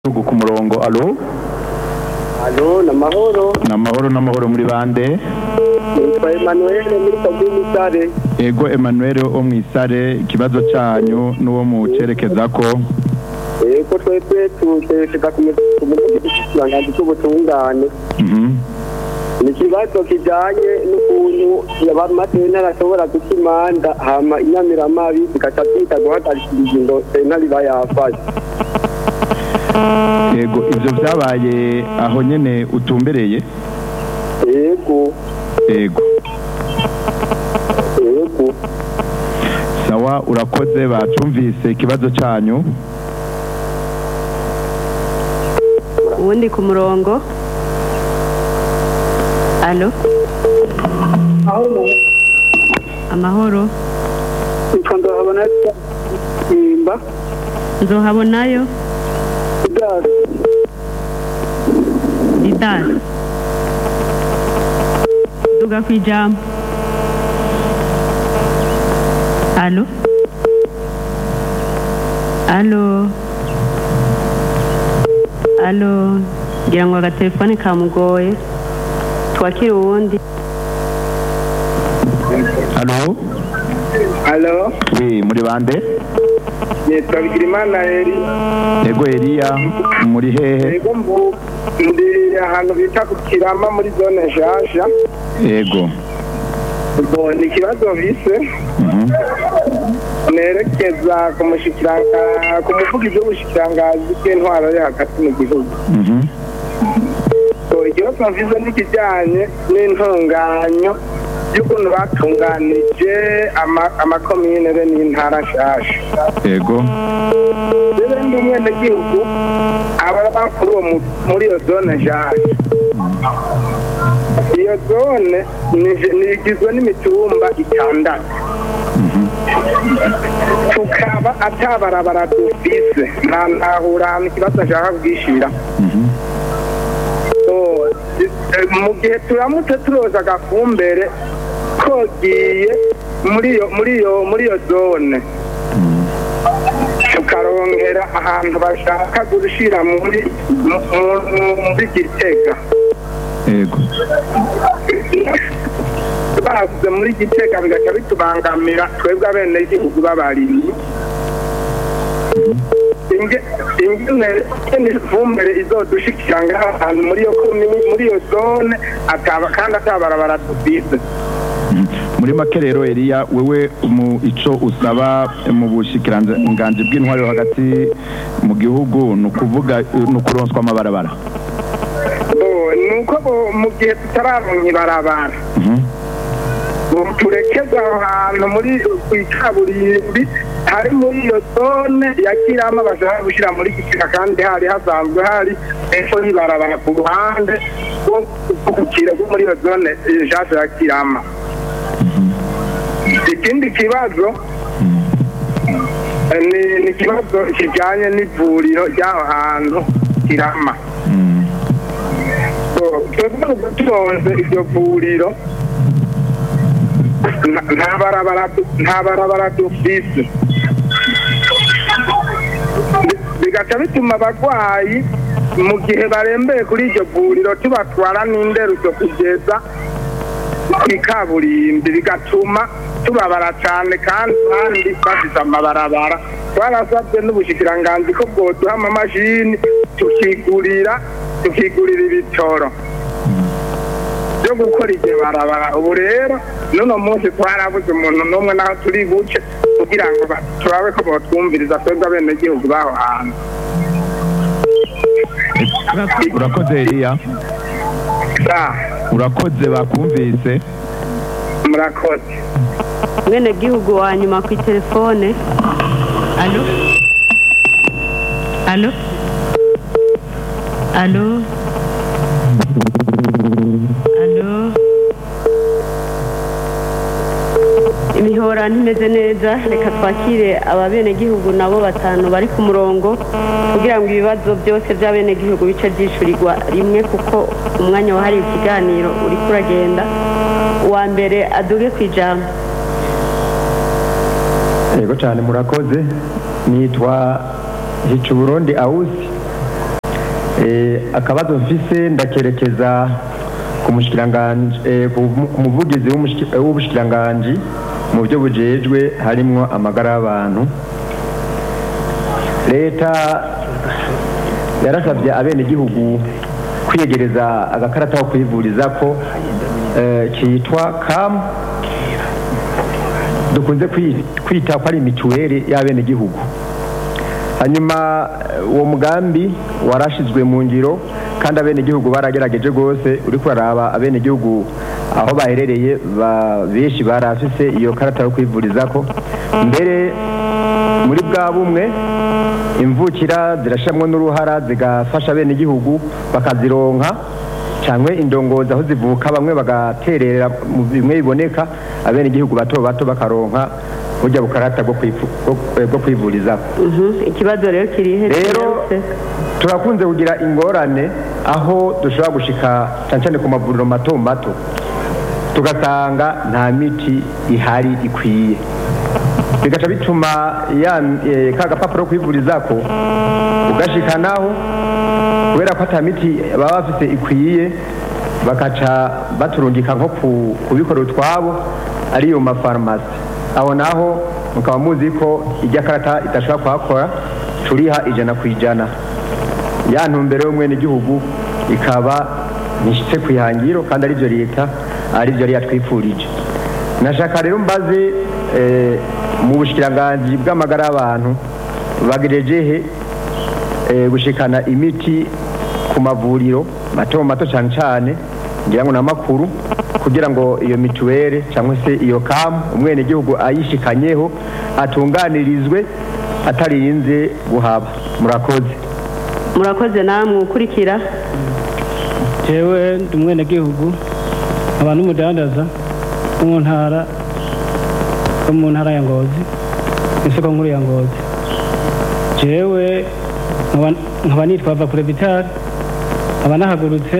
Tugu ku murongo alo Alo, na mahoro. n'amahoro n'amahoro muri bande Nitwa Emmanuel muri komini Sare. ego Emmanuel wo mwisare ikibazo cyanyu n'uwo mucerekeza ko Eko twebwe tuterekeza ku muvugizi cy'ubutungane. Mhm. Ni ikibazo kijanye n'ukuntu abamatentara ashobora guca imanda hama inyamiramabi zigaca zita guhagarika ingingo sentare iba yafashe. ego ivyo vyabaye aho nyene utumbereye Ego, ego ego. sawa urakoze bacumvise ikibazo cyanyu uwundi ku murongo alo amahoro Nitwa Ndahabona Simba. nzohabonayo Idari. didari duga ku ijambo alo alo alo ngira ngo agatelefone kamugoye twakire uwundi alo Alo, wi muri bande nitwa Bigirimana Eri. ego Eliya muri hehe Ego mbu ndi ahantu bita ku Kirama muri zone nshasha. ego Ubwo ni ikibazo bise Mhm. nerekeza ku mushikiranga ku muvugizi w'ubushikirangazi bw'intwaro yo hagati mu gihugu. Mhm. So, ikibazo mvize n'ikijyanye n'intunganyo y'ukuntu batunganije ama- amakomine be n'intara nshasha. ego rero ndi umwenegihugu aba bakuru uwo mu- muri iyo zone nshasha iyo zone ni- ni- igizwe n'imitumba itandatu tukaba atabarabara dufise nta ntahura ahantu ikibazo nshaka kubwishira Mhm. So, eh, mu gihe turamutse turoza agafumbere kogiye muri iyo muri iyo muri iyo zone tukarongera ahantu bashaka gushira muri mu- mu- muri gitega ego basize muri gitega bigaca bitubangamira twebwe abenegihugu b'abarimyi Inge- ingene ingene ifumbire izodushikira ngaha ahantu muri iyo komini muri iyo zone ataba kandi atabarabara dufise Mhm. muri make rero Eliya wewe mu ico usaba mu bushikiranganji bw'intwari yo hagati mu gihugu ni ukuvuga ni ukuronswa amabarabara Bo, nuko bo- mu gihe tutararonka ibarabara Mhm. ubu turekeza aho hantu muri ku ikaburimbi hari muri iyo zone ya kirama bashaka gushyira muri gitega kandi hari hasanzwe hari epfo y'ibarabara ku ruhande rwo gukira rwo muri iyo zone eh, nshasha ya kirama ikindi kibazo eh, ni ni ikibazo kijyanye n'ivuriro ry'aho hantu kirama Mhm. twebwe turonse iryo vuriro nta- nta barabara du- nta barabara dufise Bi- bigaca bituma abarwayi mu gihe barembeye kuri iryo vuriro tubatwara n'inderuzo kugeza ku ikaburimbi bigatuma tubabara cyane kandi kandi bafite amabarabara twarasabye n'ubushikiranganzi ko bwoduha amamashini tukigurira tukigurira ibitoro byo gukora iryo barabara ubu rero n'uno munsi twarabuze umuntu n'umwe naho turi buce kugira ngo ba- turabe ko botwumviriza twebwe abenegihugu b'aho hantu urakoze Eliya sa urakoze bakumvise murakoze mwene gihugu wa nyuma ku telefone alo alo alo alo imihora ntimeze neza reka twakire ababenegihugu nabo batanu bari ku murongo kugira ngo ibibazo byose by'abenegihugu bice byishyurirwa rimwe kuko umwanya wahariwe ikiganiro uri kuragenda uwa mbere aduge ku ijambo yego cyane murakoze nitwa hica uburundi awusi Eh, akabazo mfise ndakerekeza ku mushikiranganje eh, ku mu- ku muvugizi w'umushiki- eh, w'ubushikiranganji mu byo bujejwe harimwo amagara y'abantu leta yarasabye abenegihugu kwiyegereza agakarata ko kwivurizako eh, kitwa kamu dukunze kwi- kwita ko ari mituweli y'abenegihugu hanyuma eh, uwo mugambi warashizwe mu ngiro kandi abenegihugu baragerageje rwose uri kuraraba abenegihugu aho baherereye ba- benshi barafise iyo karata yo kwivurizako mbere muri bwa bumwe imvukira zirashamwo n'uruhara zigafasha abenegihugu bakazironka cyangwa indongozi aho zivuka bamwe bagaterera mu bimwe biboneka abenegihugu bato bato bakaronka burya bukarata bwo kwivu- bwo- bwo kwivurizako Mhm, ikibazo rero kirihe rero turakunze kugira ingorane aho dushobora gushika cyane cyane ku mavuriro mato mato tugasanga nta miti ihari ikwiye bigaca bituma ya eh, ka gapapuro ko kwivurizako ugashikanaho kubera ko ata miti baba bafite ikwiye bakaca baturungika nko ku- kubikora utwabo ariyo mafarumasi aho naho mukaba muzi ko ijya karata idashobora kuhakora turiha ijana ku ijana ya ntumbero y'umwenegihugu ikaba nishitse ku ihangiro kandi aribyo leta aribyo yari yatwifurije nashaka rero mbaze eh, mu bushikiranganji bw'amagara y'abantu bagerejehe eh, gushikana imiti ku mavuriro mato mato cyane cyane ngira ngo n'amakuru kugira ngo iyo mituwere cyangwa se iyo kamu umwenegihugu ayishikanyeho atunganirizwe atarinze guhaba murakoze murakoze namwe ukurikira jewe ndi umwenegihugu nkaba n'umudandaza wo mu ntara wo mu ntara ya ngozi isoko nkuru ya ngozi jewe nkaba- nkaba nitwa vakure vitali nkaba nahagurutse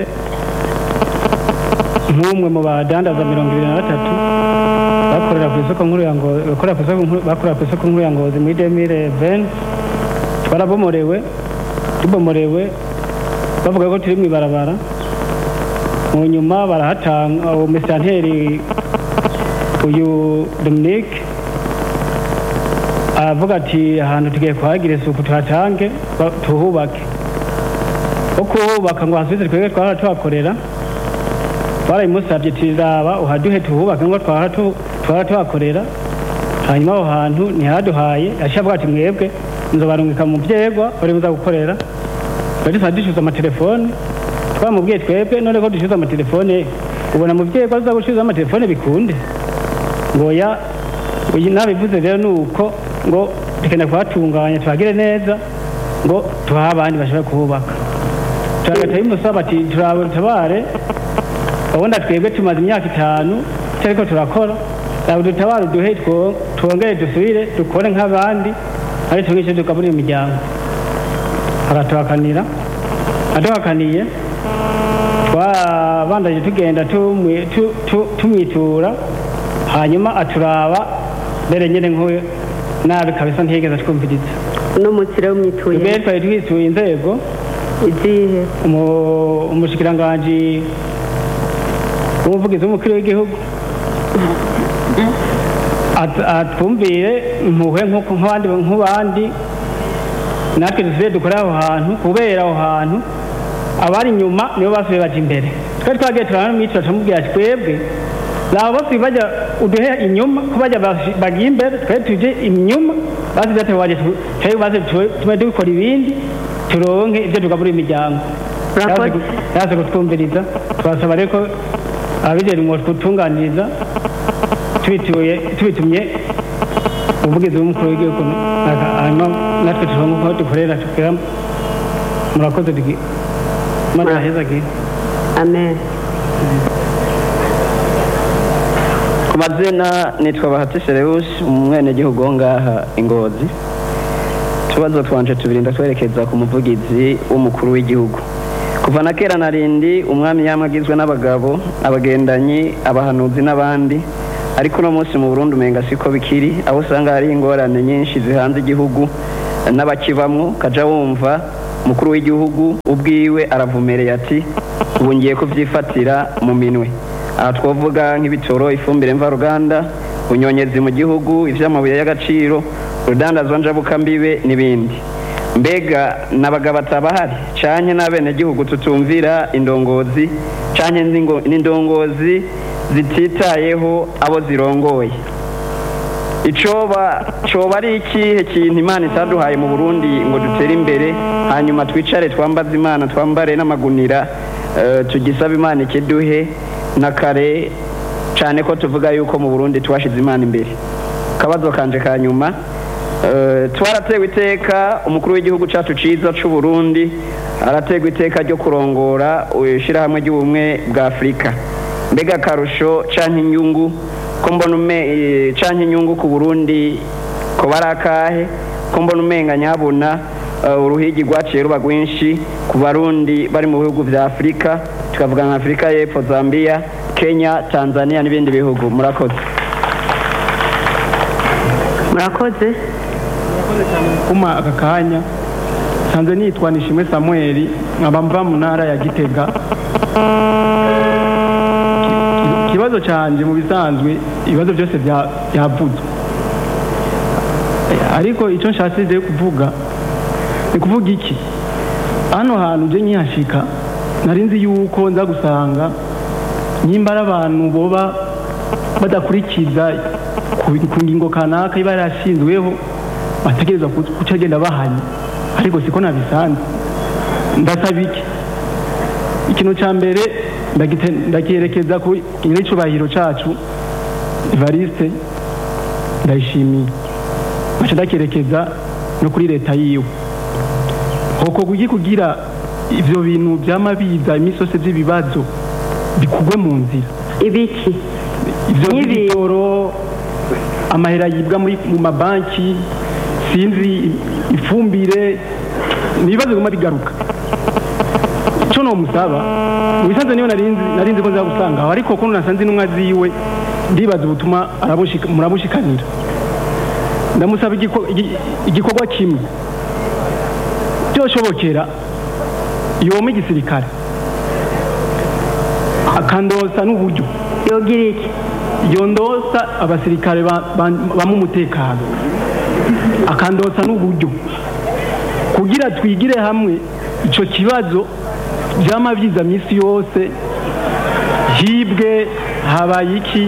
nk'umwe mu badandaza mirongo ibiri na batatu bakorera ku isoko nkuru ya ngozi bakorera ku isoko nkuru- bakorera ku isoko nkuru ya ngozi muri demire veni twarabomorewe tubomorewe bavuga ko turi mu ibarabara mu nyuma barahatanga uwo mesanteri uyu dominique aravuga ati ahantu tugiye kuhagira isuku tuhatange ba- tuhubake ko kuhubaka ngo hasubize twebwe twahora tuhakorera twarabimusabye tuzaba uhaduhe tuhubake ngo twahora tu- twahora tuhakorera hanyuma aho hantu ntihaduhaye yaciye avuga ati mwebwe nzobarungika mu byegwa bari buza gukorera twari dusa dushyuza amatelefone twamubwiye twebwe none ko dushyuza amatelefone ubona mu byegwa tuza gushyuza amatelefone bikunde ngo ya uyu nabivuze rero ni uko ngo dukeneye kuhatunganya tuhagire neza ngo tuhahe abandi bashobora kuhubaka turagata bimusaba ati turatabare ubundi twebwe tumaze imyaka itanu tutariko turakora ntabwo dutabara uduhe two- twongere dusubire dukore nk'abandi ari tumwe icyo tugaburira imiryango aratuhakanira aduhakaniye twabandaje tugenda tumwi- tu- tu- tumwitura hanyuma aturaba mbere nyine nk'uyu nabi kabisa ntiyigeze atwumviriza uno munsi rero mwituye mbere twari twisuye inzego izihe umu- umushikiranganji w'umuvugizi w'umukuru w'igihugu At- atwumvire impuhwe nk'uko nk'abandi nk'abandi natwe dusigaye dukora aho hantu kubera aho hantu abari inyuma nibo basubiye baja imbere twari twagiye turanamwitura turamubwira ati twebwe laba basubiye bajya uduhe inyuma ko bajya basi- bagiye imbere twe tuje inyuma basize ati waje tu- twebwe basi tu- tume dukora ibindi turonke ibyo tugaburira imiryango Murakoze. yaje kutwumviriza twasaba rero ko ababijejwe ngo kutunganiriza tubituye tubitumye umuvugizi w'umukuru w'igihugu aka- hanyuma natwe turonke uko dukorera tukera murakoze tugi mana heza gi amen ku mazina nitwa bahati serewusi umwenegihugu wo ngaha ingozi utubazo twanje tubiri ndatwerekeza ku muvugizi w'umukuru w'igihugu kuva na kera narindi umwami yamwe agizwe n'abagabo abagendanyi abahanuzi n'abandi ariko uno munsi mu burundi umenga siko bikiri aho usanga hari ingorane nyinshi zihanze igihugu n'abakibamwo ukaja wumva umukuru w'igihugu ubwiwe aravumereye ati ubu ngiye kubyifatira mu minwe aha twavuga nk'ibitoro ifumbire mvaruganda ubunyonyezi mu gihugu iby'amabuye y'agaciro urudandazwa njabukambibe n'ibindi mbega n'abagabo batabahari cyane n'abenegihugu tutumvira indongozi cyane n'indongozi zititayeho abo zirongoye icoba coba ari ikihe kintu imana itaduhaye mu burundi ngo dutere imbere hanyuma twicare twambaze imana twambare n'amagunira eh, tugisaba imana ikiduhe na kare cyane ko tuvuga yuko mu burundi twashize imana imbere akabazo kanje ka nyuma eh, twaratewe iteka umukuru w'igihugu cyacu ciza c'u burundi arategwa iteka ryo kurongora ishyirahamwe ry'ubumwe bwa afurika mbega akarusho canke inyungu ko mbona ume eh, canke inyungu ku burundi ko bari akahe ko mbona umenga nyabuna eh, uruhigi rwaciye ruba rwinshi ku barundi bari mu bihugu vya afurika tukavuga nka afurika y'epfo zambia kenya tanzania n'ibindi bihugu murakoze murakoze kuma aka kanya nsanze nitwa nishimwe samuel nkaba mva mu ntara ya gitega Ki- ikibazo cyanjye mu bisanzwe ibibazo byose bya- byavuzwe Eh, ariko icyo nshatse kuvuga ni kuvuga iki hano hantu uje nkihashika nari nzi yuko nza gusanga nyimba ari abantu boba badakurikiza ku ku ngingo kanaka iba yarashinzweho bategereza guca agenda bahanye ariko siko nabisanze ndasaba iki ikintu cya mbere ndagite- ndakiyerekeza ku nyir'icyubahiro cyacu evariste ndayishimiye nkaca ndakerekeza no kuri leta yiwe hoko kugi kugira ivyo bintu vyama biza iminsi yose vy'ibibazo bikugwe mu nzira ibiki ivyo Nk'ibi- by'ibitoro amahera yibwa muri mu mabanki sinzi ifumbire ni ibibazo biguma bigaruka ico nomusaba mu bisanzwe niyo narinzi narinzi ko nza gusanga aho ariko kuno nasanze intumwa ziwe ndibaza ubutuma arabushika- murabushikanira ndamusaba igiko- igi- igikorwa kimwe byoshobokera yoma igisirikare akandosa n'uburyo yogira iki yondosa abasirikare ba- ba- bamwe umutekano akandosa n'uburyo kugira twigire hamwe icyo kibazo byama byiza minsi yose hibwe habaye iki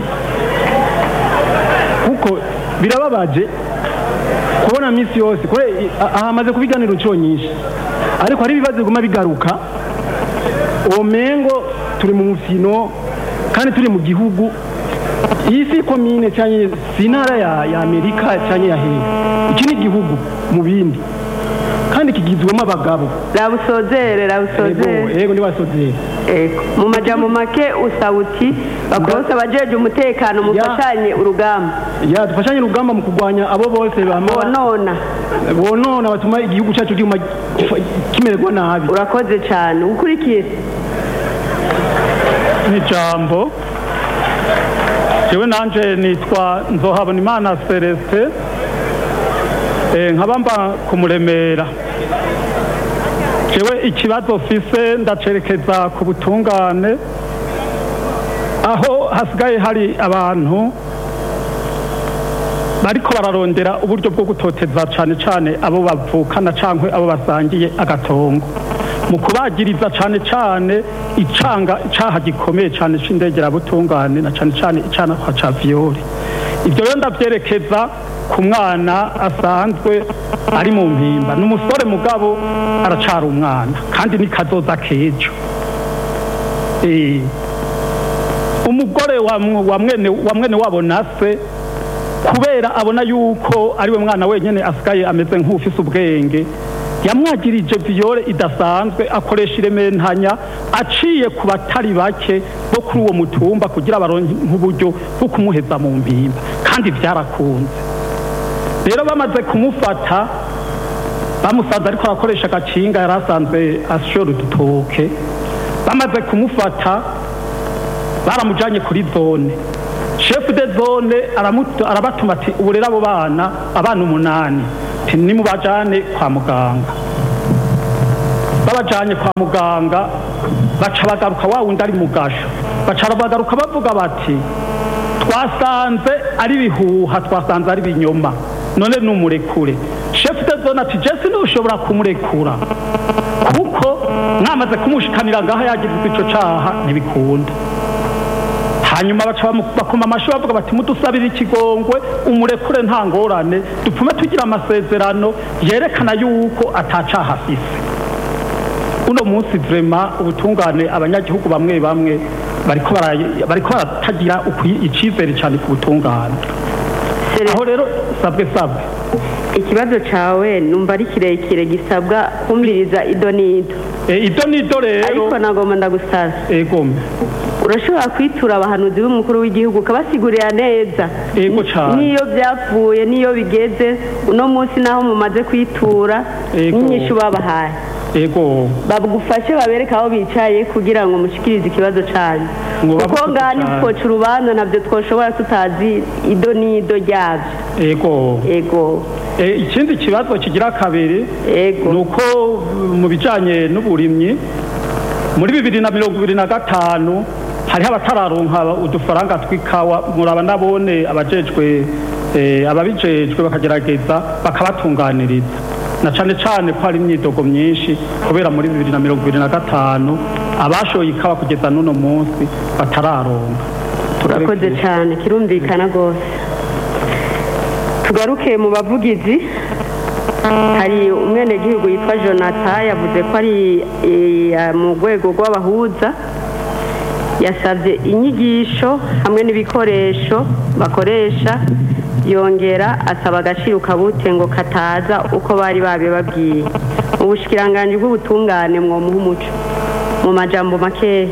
kuko birababaje kubona minsi yose kure ahamaze kubiganiro inshuro nyinshi ariko hari ibibazo biguma bigaruka uwo mengo turi mu mufino kandi turi mu gihugu iyi si komine cyangwa si intara ya, ya amerika cyangwa ya hehe iki ni igihugu mu bindi kandi kigizwemo abagabo rabusozere rabusozere yego yego ntibasozere Ego. mu majambo make usaba uti bakurose abajeje umutekano mufashanye urugamba ya dufashanye urugamba mu kurwanya abo bose bama bonona bonona batuma igihugu cyacu kiguma gifa- kimererwa nabi urakoze cyane ukurikiye n'ijambo jewe nanje nitwa nzohabonimana celestin Eh, nkaba mba kumuremera jewe ikibazo fise ndacerekeza ku butungane aho hasigaye hari abantu bariko bararondera uburyo bwo gutoteza cane cane abo bavukana cankwe abo basangiye agatongo mu kubagiriza cane cane icanga icaha gikomeye cane c'indegerabutungane na cane cane icana kwa ca viyori ivyo rero ndavyerekeza ku mwana asanzwe ari mu mpimba ni umusore mugabo aracara umwana kandi ni kazoza kejo Eh, umugore wa mw- wa mwene wa mwene wabo nase kubera abona yuko ari we mwana wenyine asigaye ameze nk'ufise ubwenge yamwagirije viyore idasanzwe akoresha irementanya aciye ku batari bake bo kuri uwo mutumba kugira baronke nk'uburyo bwo kumuheza mu mpimba kandi byarakunze rero bamaze kumufata bamusanze ariko arakoresha agakinga yari asanzwe ashora udutoke bamaze kumufata baramujanye kuri zone chef de zone aramutu- arabatuma ati ubu rero abo bana abana umunani ati nimubajane kwa muganga babajanye kwa muganga baca bagaruka wa wundi ari mugasho baca bagaruka bavuga bati twasanze ari bihuha twasanze ari binyoma none numurekure chef de zone ati jesi ntushobora kumurekura kuko mwamaze kumushikanira ngaho yagirizwa ico caha ntibikunda hanyuma baca bamu- bakoma amashyi bavuga bati mudusabire ikigongwe umurekure nta ngorane dupfume tugira amasezerano yerekana yuko atacaha afise uno munsi vrema ubutungane abanyagihugu bamwe bamwe bariko bara- bariko baratagira ukwi- icizere cyane ku butungane aho rero sabwe sabwe ikibazo cawe numva ari kirekire gisabwa kumviriza ido n'ido Eh, ido nido rero ariko nagomba ndagusaba egome urashobora kwitura abahanuzi b'umukuru w'igihugu ukabasigurira neza Yego cane. n'iyo byapfuye n'iyo bigeze uno munsi naho mumaze kwitura Yego. n'inyishu babahaye ego bagufashe babereke aho bicaye kugira ngo mushikirize ikibazo cyanyu Ngo kuko bavuge ngaha cane. ntitwoca urubanza ntabyo twoshobora tutazi ido n'ido ryabyo ego ego Eh, ikindi kibazo kigira kabiri ego ni uko uh, mu bijyanye n'uburimyi muri bibiri na mirongo ibiri na gatanu hariho abatararonka udufaranga tw'ikawa muraba nabone abajejwe eh, ababijejwe bakagerageza bakabatunganiriza na cane cane ko hari imyidogo myinshi kubera muri bibiri na mirongo ibiri na gatanu abashoye ikawa kugeza n'uno munsi batararonka urakoze cyane kirumvikana rwose tugaruke mu bavugizi hari umwenegihugu yitwa jonathan yavuze ko ari eh, mu rwego rw'abahuza yasabye inyigisho hamwe n'ibikoresho bakoresha yongera asaba agaciro kabute ngo kataza uko bari babibabwiye mu bushikiranganji bw'ubutungane mwomuha umuco mu majambo makeya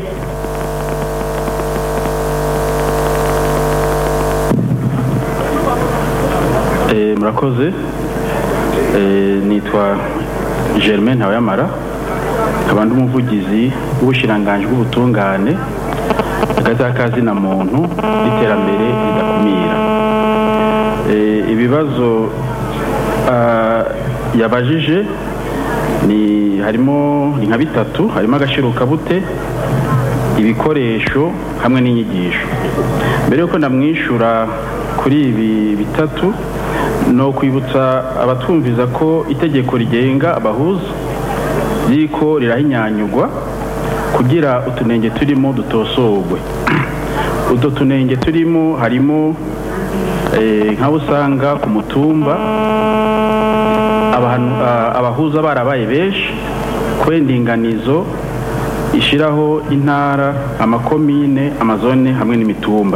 Eh, murakoze Eh, nitwa germain ntawayamara nkaba ndi umuvugizi w'ubushiranganji bw'ubutungane hagati y'akazina muntu n'iterambere ridakumira Eh, ibibazo ah, yabajije ni harimo ni nka bitatu harimo agashirukabute ibikoresho hamwe n'inyigisho mbere yuko ndamwishyura kuri ibi bitatu no kwibutsa abatwumviza ko itegeko rigenga abahuza ririko rirahinyanyugwa kugira utunenge turimo dutosorwe utwo tunenge turimo harimo eh, nk'abo usanga ku mutumba abantu- ah, abahuza barabaye benshi kubera indinganizo ishyiraho intara amakomine amazone hamwe n'imitumba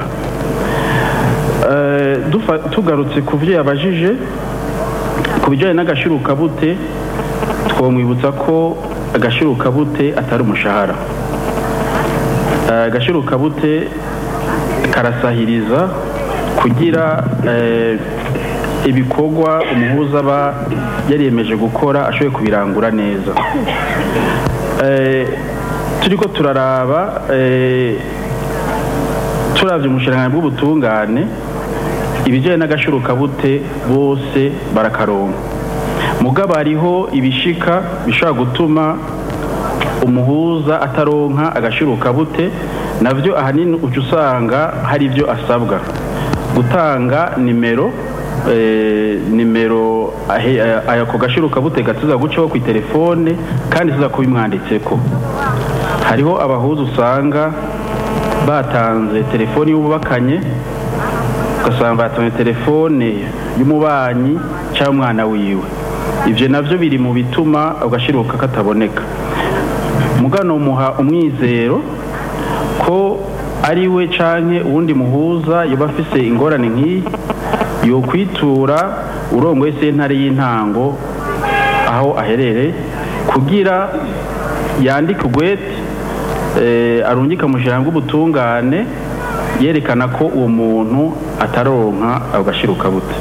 Eh, dufa- tugarutse ku byo yabajije ku bijyanye n'agashirukabute twamwibutsa ko agashirukabute atari umushahara Eh, agashirukabute karasahiriza kugira eh, ibikorwa umuhuza aba yariyemeje gukora ashoboye kubirangura neza Eh, turiko turaraba eh, turavye umushiranganji bw'ubutungane ibijyanye n'agashirukabute bose barakaronka mugabo hariho ibishika bishobora gutuma umuhuza ataronka agashirukabute navyo ahanini uca usanga hari ibyo asabwa gutanga nimero eh, nimero ahe- eh, ako gashirukabute gatuza gucaho ku telefone kandi tuza kubimwanditseko hariho abahuza usanga batanze telefoni y'ububakanye ugasanga batanze telefone y'umubanyi cyangwa umwana wiwe ibyo nabyo biri mu bituma agashiruka kataboneka mugano muha umwizero ko ari we canke uwundi muhuza yoba afise ingorane nk'iyi yokwitura urongoye sentare y'intango aho aherereye kugira yandike ugwete eh, arungika mu ijambo bw'ubutungane yerekana ko uwo muntu ataronka agashiruka bute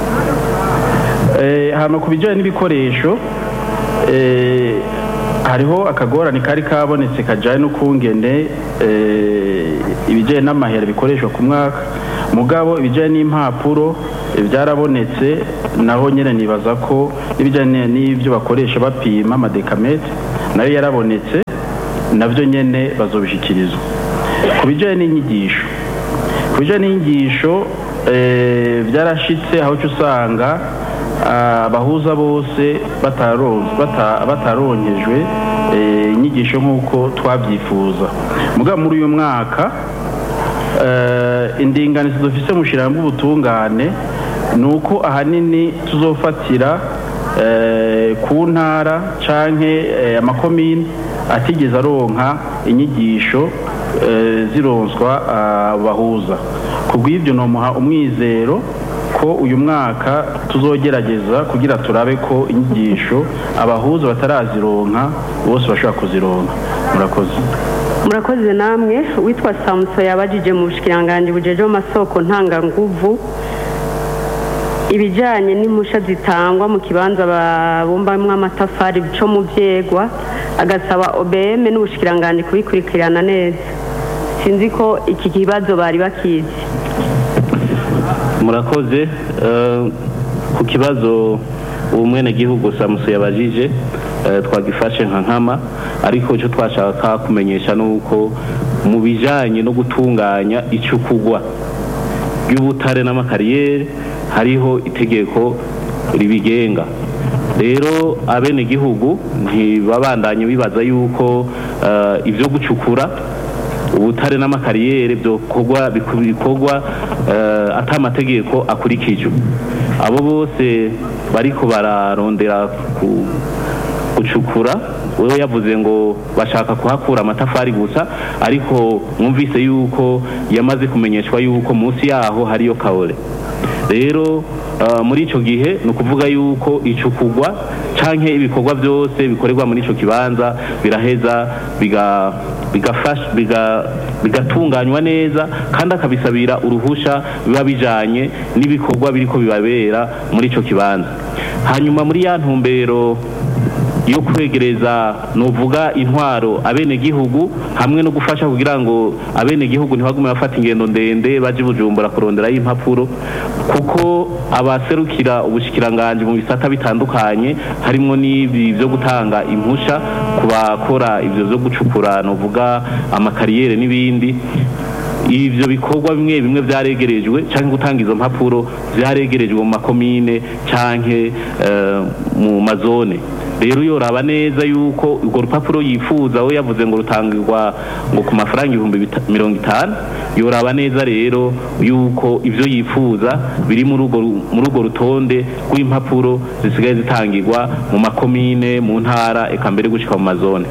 Eh, hama ku bijyanye n'ibikoresho eh, hariho akagorane kari kabonetse kajyanye n'ukungene eh, ibijyanye n'amahera bikoreshwa ku mwaka mugabo ibijyanye n'impapuro eh, byarabonetse naho nyine nibaza ko n'ibijyanye n'ibyo bakoresha bapima amadekamete nayo yarabonetse nabyo nyene bazobishyikirizwa ku bijyanye n'inyigisho ku bijyanye n'inyigisho eh, byarashitse aho uca usanga ah, abahuza bose bataron- bata- bataronkejwe eh, inyigisho nk'uko twabyifuza mugabo muri uyu mwaka eh, indinganizo dufise mu shirahamwe ubutungane ni uko ahanini tuzofatira eh, ku ntara canke eh, amakomine atigeze aronka inyigisho eh, zironswa abahuza ku bw'ibyo nomuha umwizero ko uyu mwaka tuzogerageza kugira turabe ko inyigisho abahuza batarazironka bose bashobora kuzironka murakoze murakoze namwe witwa samuso yabajije mu bushikiranganji bujejeho amasoko ntanganguvu ibijyanye n'impusha zitangwa mu kibanza babumbamo amatafari bico mu byegwa agasaba obm n'ubushikiranganji kubikurikirana neza sinzi ko iki kibazo bari bakizi murakoze eh, ku kibazo uwo mwenegihugu samuso yabajije eh, twagifashe nka nkama ariko icyo twashaka kumenyesha ni uko mu bijyanye no gutunganya icukugwa ry'ubutare n'amakariyeri hariho itegeko ribigenga rero abenegihugu ntibabandanye bibaza yuko eh, ibyo gucukura ubutare n'amakariyeri byokorwa bikorwa eh, ata amategeko akurikijwe abo bose bariko bararondera ku- gucukura wewe yavuze ngo bashaka kuhakura amatafari gusa ariko mwumvise yuko yamaze kumenyeshwa yuko munsi yaho hariyo kaore rero uh, muri ico gihe ni ukuvuga yuko icukugwa canke ibikorwa byose bikorerwa muri ico kibanza biraheza biga bigafasha biga bigatunganywa neza kandi akabisabira uruhusha biba bijanye n'ibikorwa biriko bibabera muri ico kibanza hanyuma muri ya ntumbero yo kwegereza nuvuga intwaro abenegihugu hamwe no gufasha kugira ngo abenegihugu ntibagume bafata ingendo ndende baje i bujumbura kuronderayo impapuro kuko abaserukira ubushikiranganje mu bisata bitandukanye harimo n'ibi byo gutanga impusha ku bakora ibyo byo gucukura nuvuga amakariyeri n'ibindi ivyo bikorwa bimwe bimwe vyaregerejwe canke gutanga izo mpapuro vyaregerejwe mu makomine canke eh, mu mazone rero yoraba neza yuko urwo rupapuro yifuza we yavuze ngo rutangirwa ngo ku mafaranga ibihumbi bita- mirongo itanu yoraba neza rero yuko ivyo yifuza biri muri urwo ru- muri urwo rutonde rw'impapuro zisigaye zitangirwa mu makomine mu ntara eka mbere gushika mu mazone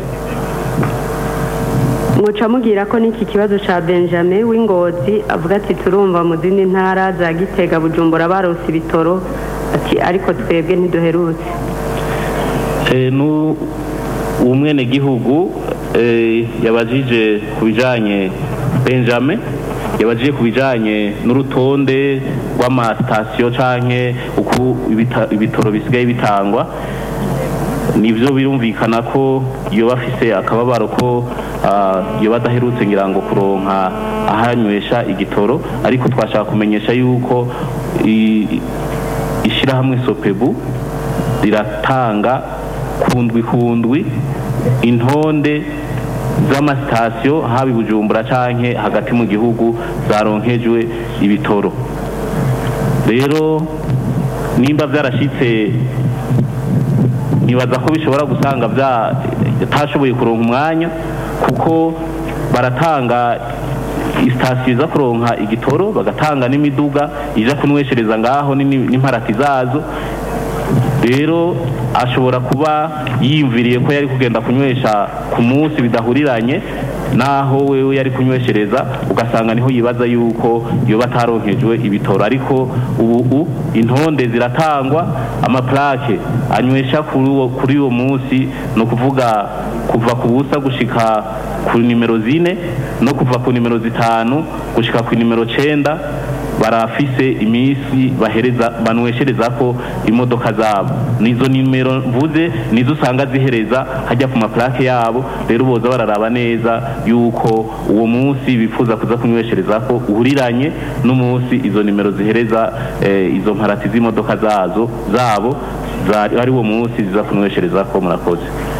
muca mubwira ko n'iki kibazo cya benjamin w'ingozi avuga ati turumva mu zindi ntara za gitega bujumbura barose ibitoro ati ariko twebwe ntiduherutse Eh, nu umwenegihugu eh, yabajije ku bijanye benjamin yabajije ku bijanye n'urutonde rw'amasitasiyo canke uko ibita- ibitoro bisigaye bitangwa nivyo birumvikana ko yoba afise akababaro ko ah, yoba adaherutse ngira ngo kuronka ahanywesha igitoro ariko twashaka kumenyesha yuko i- ishirahamwe sopebu riratanga kundwi kundwi intonde z'amasitasiyo haba i bujumbura canke hagati mu gihugu zaronkejwe ibitoro rero nimba vyarashitse nibaza ko bishobora gusanga byatashoboye kuronka umwanya kuko baratanga sitasiyo iza kuronka igitoro bagatanga n'imiduga ija kunweshereza ngaho n'ini- n'imparati zazo rero ashobora kuba yiyumviriye ko yari kugenda kunywesha ku munsi bidahuriranye naho wewe yari kunyweshereza ugasanga niho yibaza yuko yoba ataronkejwe ibitoro ariko ubu intonde ziratangwa amaplake anywesha kuri uwo kuri uwo munsi ni ukuvuga kuva ku busa gushika ku nimero zine no kuva ku nimero zitanu gushika ku nimero cenda barafise iminsi bahereza banweshereza ko imodoka zabo nizo nimero mvuze nizo usanga zihereza hajya ku maplake yabo rero boza bararaba neza yuko uwo munsi bifuza kuza kunyweshereza ko uhuriranye n'umunsi izo nimero zihereza eh, izo mparati z'imodoka zazo zabo za- ari wo munsi ziza kunyweshereza ko murakoze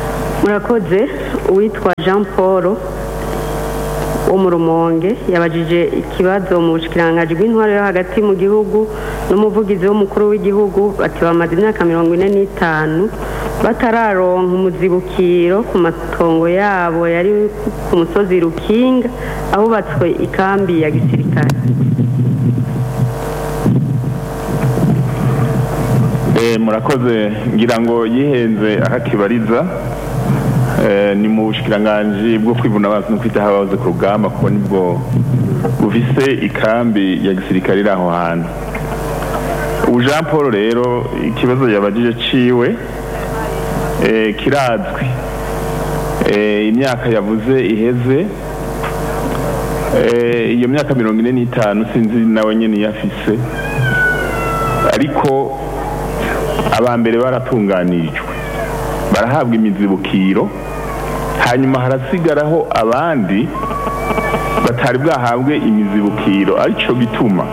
murakoze uwitwa jean paul wo mu rumonge yabajije ikibazo mu bushikiranganji bw'intwaro yo hagati mu gihugu n'umuvugizi w'umukuru w'igihugu bati bamaze imyaka mirongo ine n'itanu batararonka umuzibukiro ku matongo yabo yari ku musozi rukinga ahubatswe ikambi ya gisirikare Eh, murakoze ngira ngo yihenze ahakibariza eh, ni mu bushikiranganji bwo kwivuna abansi no kwitaho abahoze ku rugamba kuko nibwo bufise ikambi ya gisirikare iri aho hantu ubu jean paul rero ikibazo yabajije ciwe eh, kirazwi Eh, imyaka yavuze iheze Eh, iyo myaka mirongo ine n'itanu sinzi nawe nyene iyo afise ariko abambere baratunganirijwe barahabwa imizibukiro hanyuma harasigaraho abandi batari bwahabwe imizibukiro arico gituma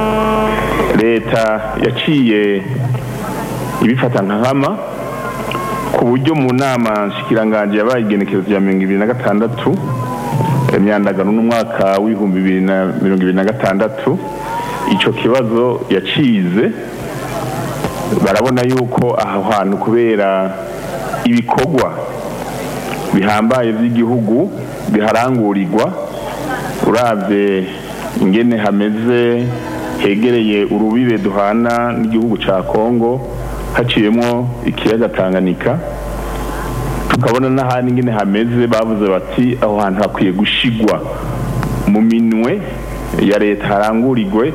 leta yaciye ibifata nka nkama ku buryo mu nama nshikiranganje yabaye igenekerezo rya mirongo ibiri na gatandatu imyandagano n'umwaka w'ibihumbi bibiri na mirongo ibiri na gatandatu ico kibazo yacize barabona yuko aho hantu kubera ibikorwa bihambaye by'igihugu biharangurirwa uravye ingene hameze hegereye urubibe duhana n'igihugu ca Kongo haciyemwo ikiyaga Tanganyika tukabona n'ahandi ingene hameze bavuze bati aho hantu hakwiye gushigwa mu minwe ya leta harangurirwe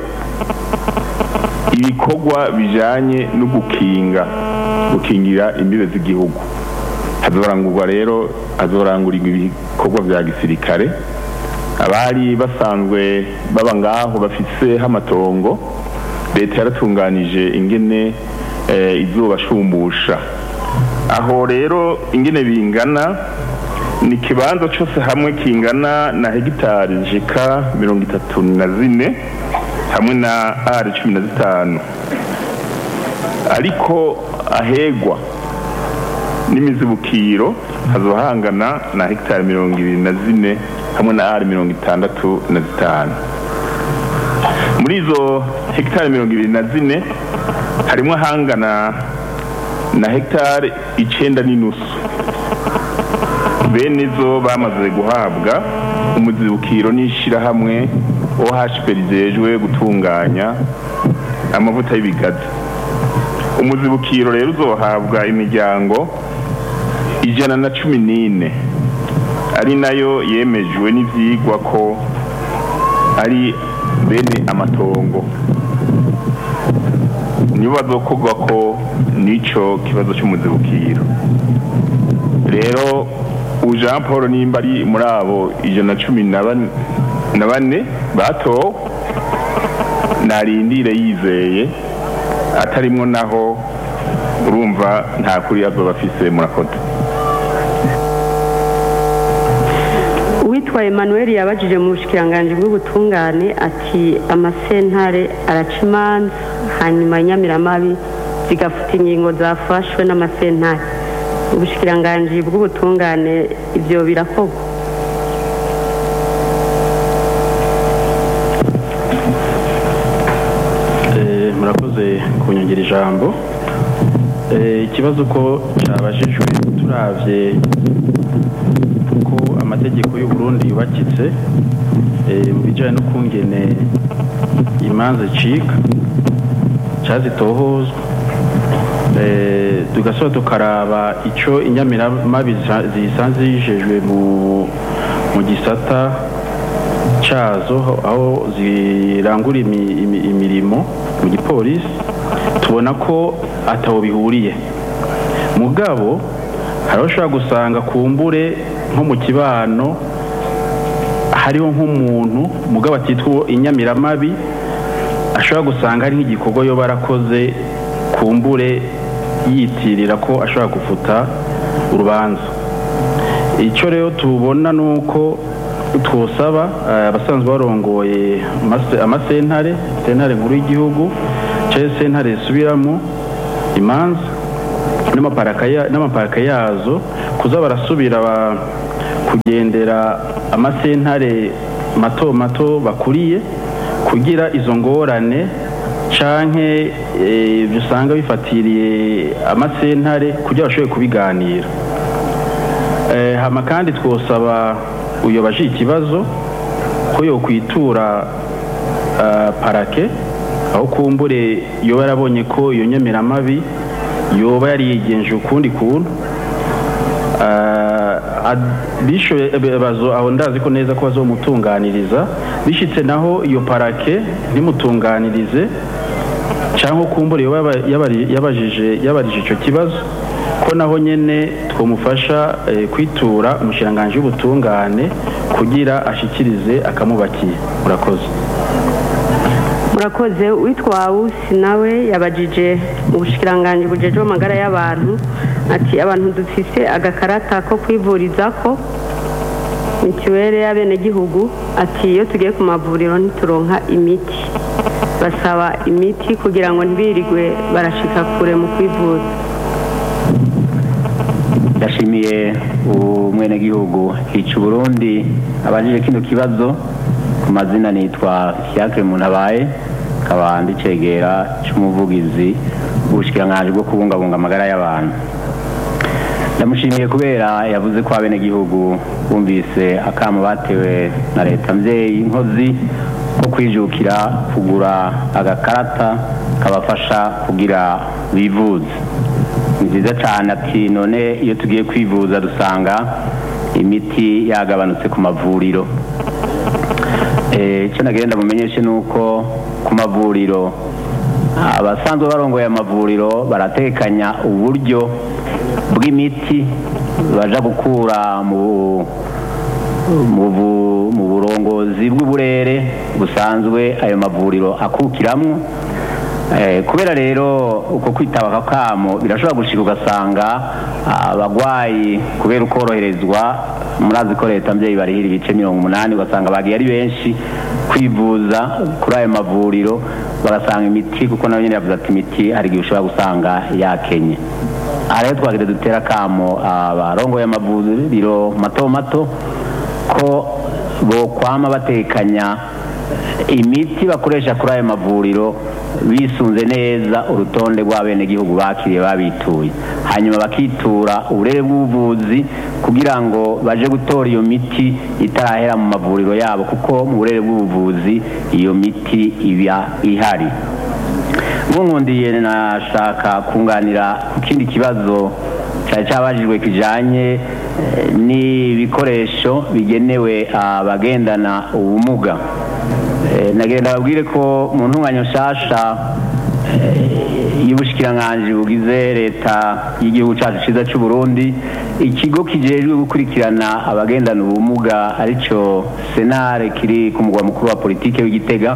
ibikorwa bijanye no gukinga gukingira imbibe z'igihugu hazorangurwa rero hazorangurirwa ibikorwa vya gisirikare abari basanzwe baba ngaho bafiseho amatongo leta yaratunganije ingene eh, izobashumbusha aho rero ingene bingana ni ikibanza cyose hamwe kingana na hegitari zishika mirongo itatu na zine hamwe na ari cumi na zitanu ariko ahegwa n'imizibukiro hazohangana na hegitari mirongo ibiri na zine hamwe na ari mirongo itandatu na zitanu muri izo hegitari mirongo ibiri na zine harimo ahangana na hegitari icenda n'inusu bene zo bamaze guhabwa umuzibukiro n'ishirahamwe OHP rijejwe gutunganya amavuta y'ibigazi umuzibukiro rero uzohabwa imiryango ijana na cumi n'ine ari nayo yemejwe n'ivyigwa ko ari bene amatongo nibo bazokorwa ko n'ico kibazo c'umuzibukiro rero ubu jean paul nimba ari muri abo ijana na cumi na bane na bane batowe narindire yizeye atarimwo naho urumva nta kuri azoba afise murakoze uwitwa emmanuel yabajije mu bushikiranganji bw'ubutungane ati amasentare araca imanza hanyuma inyamiramabi zigafuta ingingo zafashwe n'amasentare ubushikiranganji bw'ubutungane ibyo birakorwa Eh, murakoze kunyongera ijambo Eh, ikibazo ko cyabajijwe turavye uko amategeko y'u Burundi yubakitse eh, mu bijanye no kungene imanza cika cazitohozwa Eh, tugasaba tukaraba ico inyamiramabi zisa- zisanzwe zijejwe mu mu gisata cazo aho zirangura imi- imi- imirimo mu gipolisi tubona ko ataho bihuriye mugabo hariho ushobora gusanga kumbure nko mu kibano hariho nk'umuntu mugabo atitwa inyamiramabi ashobora gusanga hari nk'igikorwa yo barakoze kumbure yitirira ko ashobora gufuta urubanza icyo rero tubona ni uko twosaba eh, abasanzwe barongoye amase- amasentare sentare nkuru y'igihugu cyangwa sentare zisubiramo imanza n'amaparaka ya- n'amaparaka yazo kuza barasubira ba- kugendera amasentare mato mato bakuriye kugira izo ngorane canke eh, ibyo usanga bifatiriye amasentare kugira bashobore kubiganira Eh, hama kandi twosaba uyobaje ikibazo ko yokwitura ah, parake aho kumbure yoba yarabonye ko iyo nyemeramabi yoba yariyigenje ukundi kuntu Ah, ad- bishoye eh, bazo aho ndazi ko neza ko bazomutunganiriza bishitse naho iyo parake ntimutunganirize cyangwa kumbure yoba yaba- yabari- yabajije yabarije icyo kibazo ko naho nyene twamufasha eh, kwitura umushiranganji w'ubutungane kugira ashikirize akamubakiye murakoze murakoze witwa wusi nawe yabajije mu bushikiranganji bujeje amagara y'abantu ati abantu dufise agakarata ko kwivuriza ko mituweli y'abenegihugu ati iyo tugiye ku mavuriro ntituronka imiti basaba imiti kugira ngo ntibirirwe barashika kure mu kwivuza ndashimiye umwenegihugu hica uburundi abajije kino kibazo ku mazina nitwa fiacre muntabaye nkaba ndicegera c'umuvugizi w'ubushikiranganji bwo kubungabunga amagara y'abantu ndamushimiye kubera yavuze ko abenegihugu bumvise akamo batewe na leta mvyeyi nkozi ko kwijukira kugura agakarata kabafasha kugira bivuze ni byiza cyane ati none iyo tugiye kwivuza dusanga imiti yagabanutse ku mavuriro Eh, icyo nagenda mumenyeshe ni uko ku mavuriro abasanzwe barongoye amavuriro baratekanya uburyo bw'imiti baja gukura mu mu bu- mu burongozi bw'uburere busanzwe ayo mavuriro akukiramwo Eh, kubera rero uko kwitaba aka kamo birashobora gushika ugasanga abagwayi kubera ukoroherezwa murazi ko leta mbyeyi barihira ibice mirongo umunani ugasanga bagiye ari benshi kwivuza kuri ayo mavuriro bagasanga imiti kuko nawe nyine yavuze ati imiti hari igihe ushobora gusanga yakenye aha rero twagira dutera akamo abarongoye amavuriro mato mato ko bokwama batekanya imiti bakoresha kuri ayo mavuriro bisunze neza urutonde rw'abenegihugu bakiriye babituye hanyuma bakitura uburere bw'ubuvuzi kugira ngo baje gutora iyo miti itarahera mu mavuriro yabo kuko mu burere bw'ubuvuzi iyo miti iba ihari nkunkundiye nashaka kunganira ku kindi kibazo cyari cyabajijwe kijanye eh, n'ibikoresho bigenewe abagendana ubumuga Eh, nagenda babwire ko mu ntunganya nshasha eh, y'ubushikiranganji bugize leta y'igihugu cyacu cyiza cy'u Burundi ikigo kijejwe gukurikirana abagendana ubumuga arico senare kiri ku mugwa mukuru wa politike w'igitega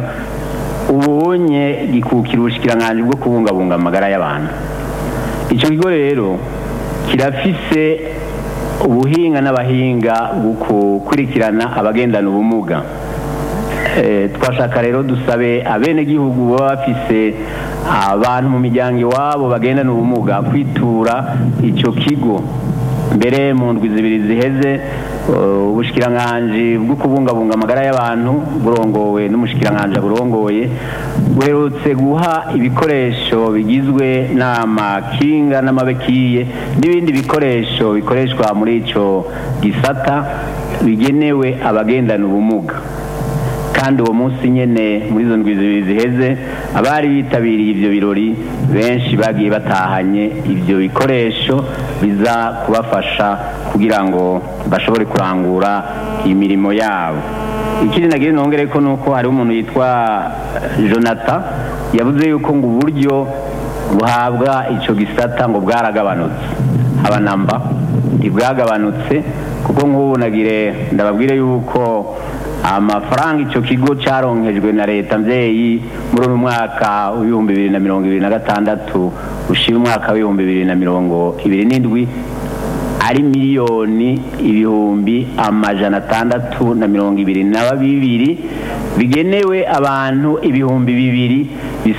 ubunye gikukira ubushikiranganji bwo kubungabunga amagara y'abantu icyo kigo rero kirafise ubuhinga n'abahinga bwo gukurikirana abagendana ubumuga Eh, twashaka rero dusabe abenegihugu baba bafise abantu mu miryango iwabo bagendana ubumuga kwitura icyo kigo mbere mu ndwi zibiri ziheze eh, ubushikiranganji bwo kubungabunga amagara y'abantu burongowe n'umushikiranganji burongoye buherutse guha ibikoresho bigizwe n'amakinga n'amabekiye n'ibindi bikoresho bikoreshwa muri ico gisata bigenewe abagendana ubumuga kandi uwo munsi nyene muri izo ndwi zibiri ziheze abari bitabiriye ivyo birori benshi bagiye batahanye ivyo bikoresho biza kubafasha kugira ngo bashobore kurangura imirimo yabo ikindi nagira nongere ko nuko hariho umuntu yitwa jonathan yavuze yuko ngo uburyo buhabwa ico gisata ngo bwaragabanutse abanamba ntibwagabanutse kuko nk'ubu nagire ndababwire yuko amafaranga icyo kigo cyaronkejwe na leta mbyeyi muri uyu mwaka w'ibihumbi bibiri na mirongo ibiri na gatandatu ushyira umwaka w'ibihumbi bibiri na mirongo ibiri n'indwi ari miliyoni ibihumbi amajana atandatu na mirongo ibiri na bibiri bigenewe abantu ibihumbi bibiri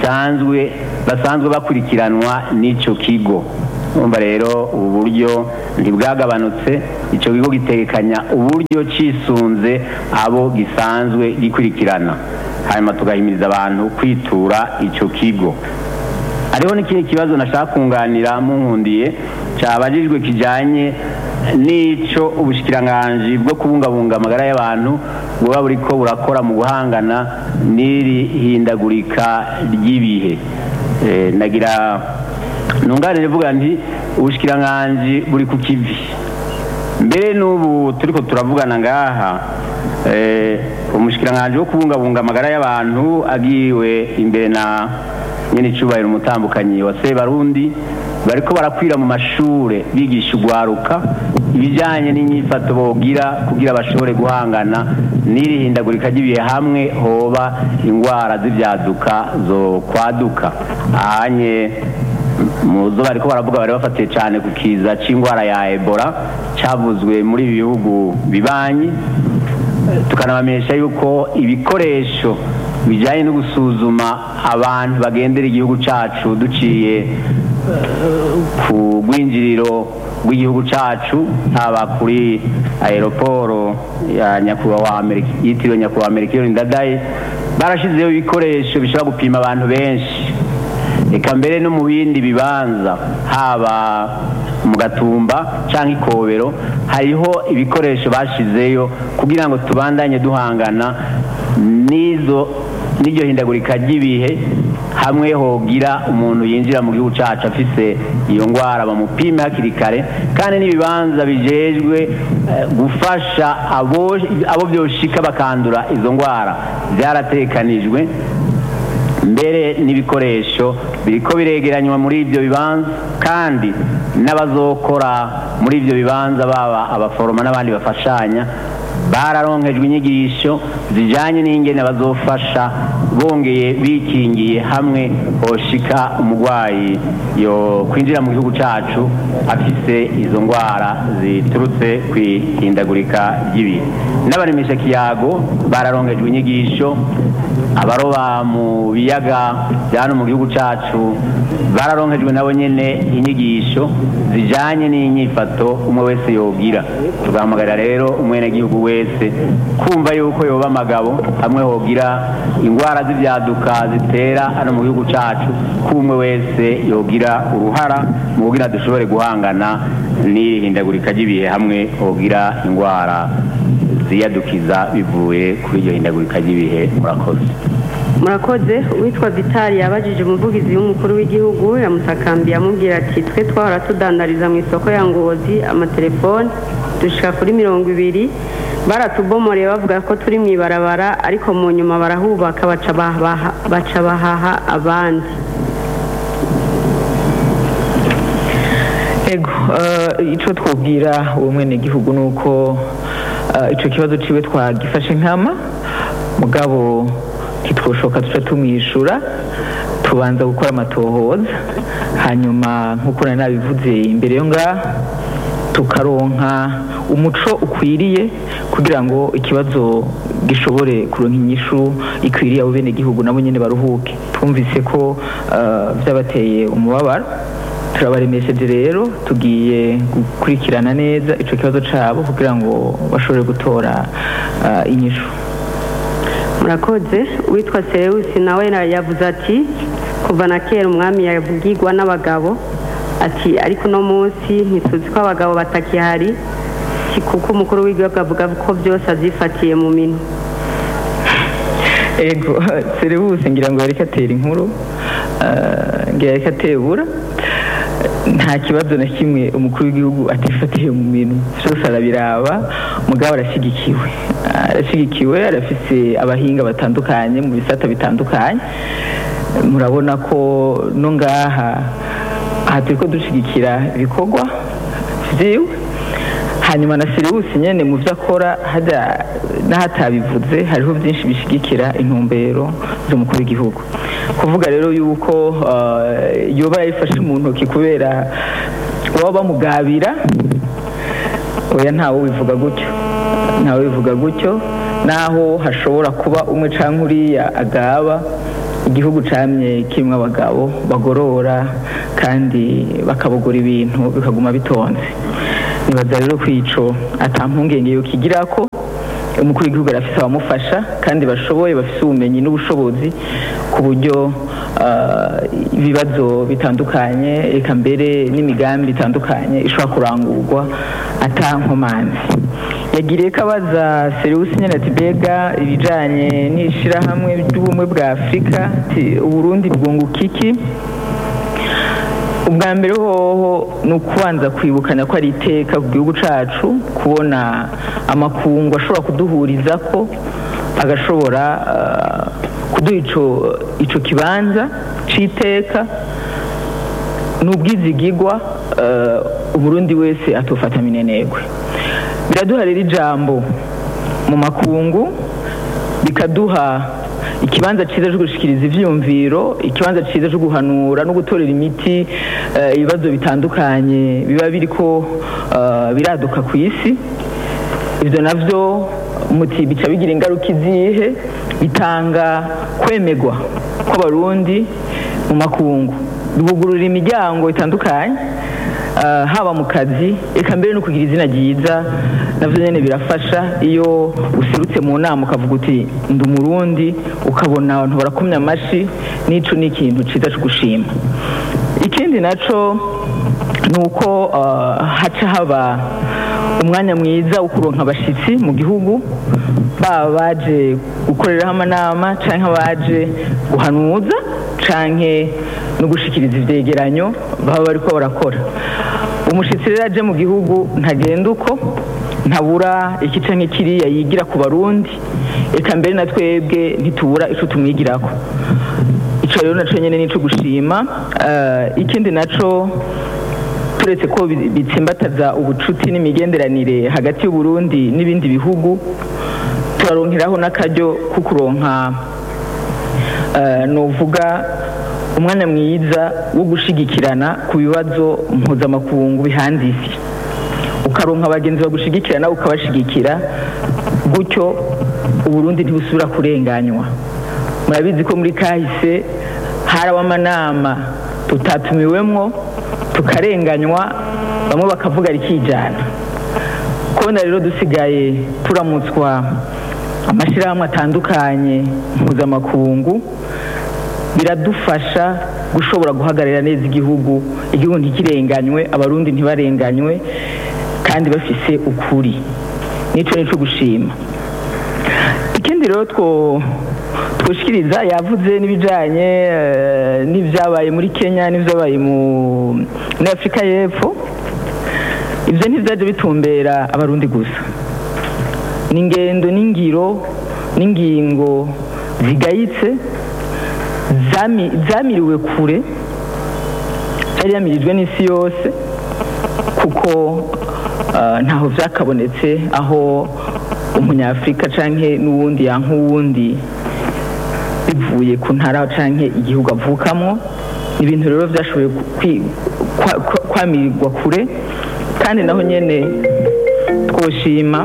bisanzwe basanzwe bakurikiranwa n'icyo kigo urumva rero ubu buryo ntibwagabanutse icyo kigo gitekanya uburyo cisunze abo gisanzwe gikurikirana hanyuma tugahimiriza abantu kwitura icyo kigo hariho n'ikindi kibazo nashaka kunganira munkundiye cyabajijwe kijyanye n'icyo ubushyikiranganji bwo kubungabunga amagara y'abantu buba buri ko burakora mu guhangana n'iri hindagurika ry'ibihe Eh, nagira ntunganire vuga nti ubushyikiranganji buri ku kivi mbere n'ubu turi ko turavugana ngaha eh, umushikiranganji wo kubungabunga amagara y'abantu agiwe imbere na nyene icubahiro umutambukanyi wa sebarundi bariko barakwira mu mashure bigisha ugwaruka ibijanye n'inyifato bogira kugira bashobore guhangana n'iri hindagurika ry'ibihe hamwe hoba ingwara z'ivyaduka zo kwaduka ahanye muzo bariko baravuga bari bafatiye cyane ku kiza c'ingwara ya ebola cavuzwe muri ibi bihugu bibanyi tukanabamenyesha yuko ibikoresho bijyanye no gusuzuma abantu bagendera igihugu cyacu duciye eh, ku rwinjiriro rw'igihugu cyacu haba kuri aeroporo ya nyakubahwa Amerika yitiriwe nyakubahwa Amerika Ndadaye barashyizeho ibikoresho bishobora gupima abantu benshi reka mbere no mu bindi bibanza haba mu gatumba cyangwa ikobero hariho ibikoresho bashyizeyo kugira ngo tubandanye duhangana n'izo n'iryo hindagurika ry'ibihe hamwe hogira umuntu yinjira mu gihugu cyacu afise iyo ndwara bamupime hakiri kare kandi n'ibibanza bijejwe eh, gufasha abo abo byoshika bakandura izo ndwara byaratekanijwe mbere n'ibikoresho biriko biregeranywa muri ibyo bibanza kandi n'abazokora muri ibyo bibanza baba abaforoma n'abandi bafashanya bararonkejwe inyigisho zijyanye n'ingene bazofasha bongeye bikingiye hamwe hoshika umurwayi yo kwinjira mu gihugu cyacu afise izo ndwara ziturutse ku ihindagurika ry'ibihe n'abaremesha kiyago bararonkejwe inyigisho abaroba mu biyaga bya hano mu gihugu cyacu bararonkejwe nabo nyine inyigisho zijyanye n'inyifato umwe wese yogira tugahamagarira rero umwenegihugu wese kumva yuko yoba amagabo hamwe hogira indwara z'ibyaduka zitera hano mu gihugu cyacu ko umwe wese yogira uruhara mu kugira dushobore guhangana n'ihindagurika ry'ibihe hamwe hogira indwara ziyadukiza bivuye kuri iryo hindagurika ry'ibihe murakoze murakoze uwitwa vitali yabajije umuvugizi w'umukuru w'igihugu yamusakambiye amubwira ati twe twahora tudandariza mu isoko ya ngozi amatelefone dushika kuri mirongo ibiri baratubomoreye bavuga ko turi mu ibarabara ariko mu nyuma barahubaka baca bahaha- baca bahaha abandi ego eh, ico twubwira uwo mwene gihugu nuko eh, ico kibazo ciwe twagifashe nkama mugabo ntitwoshoka tuca tumwishura tubanza gukora amatohoza hanyuma nk'uko nari nabivuze imbere yo ngaha tukaronka umuco ukwiriye kugira ngo ikibazo gishobore kuronka inyishu ikwiriye abo bene gihugu nabo nyene baruhuke twumvise ko eh, vyabateye umubabaro turabaremesheje rero tugiye gukurikirana neza ico kibazo cabo kugira ngo bashobore gutora eh, inyishu murakoze uwitwa serewusi nawe na- yavuze ati kuva na kera umwami yavugirwa n'abagabo ati ariko uno munsi ntituzi ko abagabo batakihari si kuko umukuru w'igihugu avuga ko byose abyifatiye mu minwe ego serivuse ngira ngo yareka atera inkuru eh, ngira yareka atebura nta kibazo na kimwe umukuru w'igihugu atifatiye mu minwe byose arabiraba mugabo arashyigikiwe arashyigikiwe arafise abahinga batandukanye mu bisata bitandukanye murabona ko no ngaha aha turi ko dushyigikira ibikorwa byiwe hanyuma na siriwusi nyene mu byo akora hajya n'ahatabivuze hariho byinshi bishigikira intumbero z'umukuru w'igihugu kuvuga rero yuko eh, yoba yayifashe mu ntoki kubera baba bamugabira oya ntawe bivuga gutyo ntawe bivuga gutyo naho hashobora kuba umwe canke uriya agaba igihugu camye kimwe abagabo bagorora kandi bakabogora ibintu bikaguma bitonze nibaza rero ko ico ata mpungenge yo kigira ko umukuru w'igihugu arafise abamufasha kandi bashoboye bafise ubumenyi n'ubushobozi ku buryo ah, ibibazo bitandukanye eka mbere n'imigambi itandukanye ishobora kurangurwa ata nkomanzi yagiriye ko abaza seriwusi nyine ati mbega ibijanye n'ishirahamwe ry'ubumwe bwa afurika ati uburundi bwunguka iki ubwa mbere hoho ni ukubanza kwibukanya ko ari iteka ku gihugu cacu kubona amakungu ashobora kuduhuriza ko agashobora ah, kuduha ico ico kibanza c'iteka ni ubwizigigwa eh, umurundi wese atofata minenegwe biraduha rero ijambo mu makungu bikaduha ikibanza cyiza cyo gushikiriza ivyumviro ikibanza cyiza cyo guhanura no gutorera imiti eh, ibibazo bitandukanye biba biriko eh, biraduka ku isi ibyo navyo muti bica bigira ingaruka izihe bitanga kwemegwa kw'abarundi mu makungu bibugurura imiryango itandukanye ah, haba mu kazi eka mbere no kugira izina ryiza navyo nyene birafasha iyo userutse mu nama ukavuga uti ndi umurundi ukabona abantu barakomya amashi n'ico ni ikintu ciza co gushima ikindi naco ni uko ah, haca haba umwanya mwiza wo kuronka abashitsi mu gihugu baba baje gukoreraho amanama canke abaje guhanuza canke no gushikiriza ivyegeranyo baba bariko barakora umushitsi rero aje mu gihugu ntagenda uko ntabura iki canke kiriya yigira ku barundi eka mbere na twebwe ntitubura ico tumwigirako ico rero naco nyene nico gushima Eh, ikindi naco turetse ko bi- bitsimbataza ubucuti n'imigenderanire hagati y'uburundi n'ibindi bihugu turaronkeraho n'akaryo ko kuronka eh, novuga umwanya mwiza wo gushigikirana ku bibazo mpuzamakungu bihanze isi ukaronka abagenzi bagushigikirana ukabashigikira gutyo uburundi ntibusubira kurenganywa murabizi ko muri kahise haraba amanama tutatumiwemwo tukarenganywa bamwe bakavuga rikijana kubona rero dusigaye turamutswa amashyirahamwe atandukanye mpuzamakungu biradufasha gushobora guhagararira neza igihugu igihugu ntikirenganywe abarundi ntibarenganywe kandi bafise ukuri nico nico gushima ikindi rero two twoshikiriza yavuze n'ibijanye eh, n'ivyabaye muri Kenya n'ivyabaye mu muri Afrika y'Epfo ivyo ntivyaje bitumbera abarundi gusa ni ingendo n'ingiro n'ingingo zigayitse zami- zamiriwe kure yari yamirijwe n'isi yose kuko ah, ntaho vyakabonetse aho umunyafurika canke n'uwundi yanka uwundi bivuye ku ntara canke igihugu avukamwo ibintu rero vyashoboye kwi- kwa- kwa- kwamirirwa kure kandi naho nyene twoshima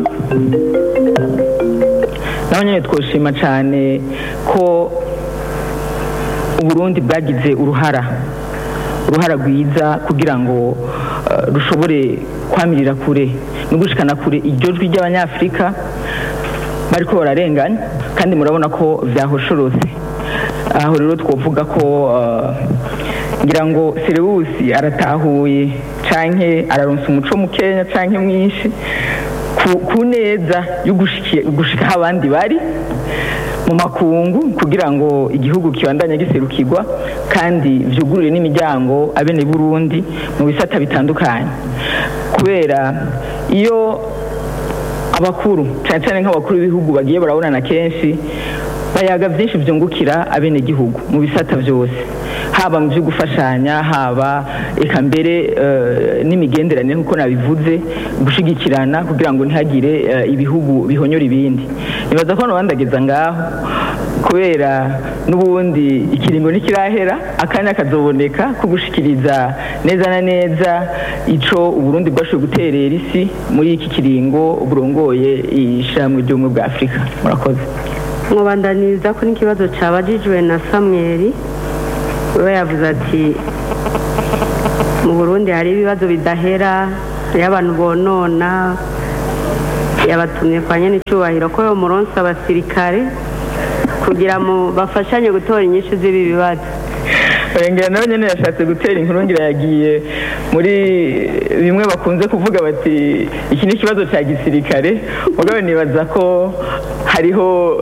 naho nyene twoshima cane ko uburundi bwagize uruhara uruhara rwiza kugira ngo eh, rushobore kwamirira kure no gushikana kure iryo jwi ry'abanyafurika bariko bararenganya kandi murabona ko vyahosholose aho rero twovuga ko eh, ngira ngo serewusi aratahuye canke araronsa umuco mukenya canke mwinshi ku- ku neza yo gushiki- gushika aho abandi bari mu makungu kugira ngo igihugu kibandanye giserukirwa kandi vyugurure n'imiryango abene Burundi mu bisata bitandukanye kubera iyo abakuru cyane cyane nk'abakuru b'ibihugu bagiye barabonana kenshi bayaga byinshi byungukira abene gihugu mu bisata byose haba mu byo gufashanya haba eka mbere eh, n'imigenderanire nk'uko nabivuze gushigikirana kugira ngo ntihagire eh, ibihugu bihonyora ibindi nibaza ko nabandageza ngaho kubera n'ubundi ikiringo ntikirahera akanya kazoboneka ko gushikiriza neza na neza ico uburundi bwashoboye guterera isi muri iki kiringo burongoye ishirahamwe ry'ubumwe bwa afurika murakoze mubandaniza ko n'ikibazo cyabajijwe na samweri we yavuze ati mu burundi hari ibibazo bidahera hariho abantu bonona yabatumye kwa nyene icyubahiro ko yo muronsi abasirikare kugira mu bafashanye gutora inyishu z'ibi bibazo ngira nawe nyine yashatse gutera inkuru ngira yagiye muri bimwe bakunze kuvuga bati iki ni ikibazo cya gisirikare mugabo nibaza ko hariho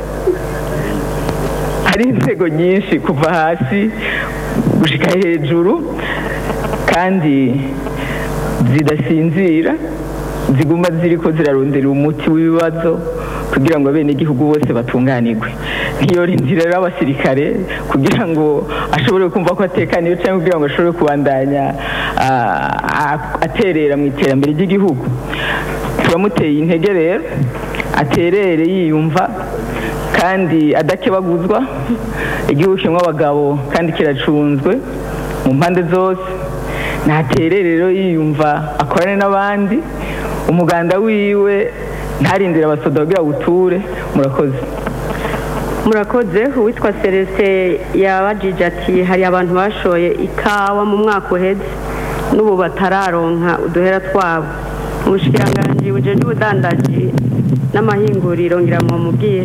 hari inzego nyinshi kuva hasi gushika hejuru kandi zidasinzira ziguma ziriko zirarondera umuti w'ibibazo kugira ngo abenegihugu bose batunganirwe ntiyorindira rero abasirikare kugira ngo ashobore kumva ko atekaniwe cyangwa kugira ngo ashobore kubandanya ah, ah, aterera mu iterambere ry'igihugu turamuteye intege rero aterere yiyumva kandi adakebaguzwa igihugu kirimo abagabo kandi kiracunzwe mu mpande zose ntaterere rero yiyumva akorane n'abandi umuganda wiwe ntarindire abasoda kugira ngo uture murakoze murakoze uwitwa celestin yabajije ati hari abantu bashoye ikawa mu mwaka uheze n'ubu batararonka uduhera twabo ubushikiranganji bujeje ubudandaji n'amahinguriro ngira ngo mubwire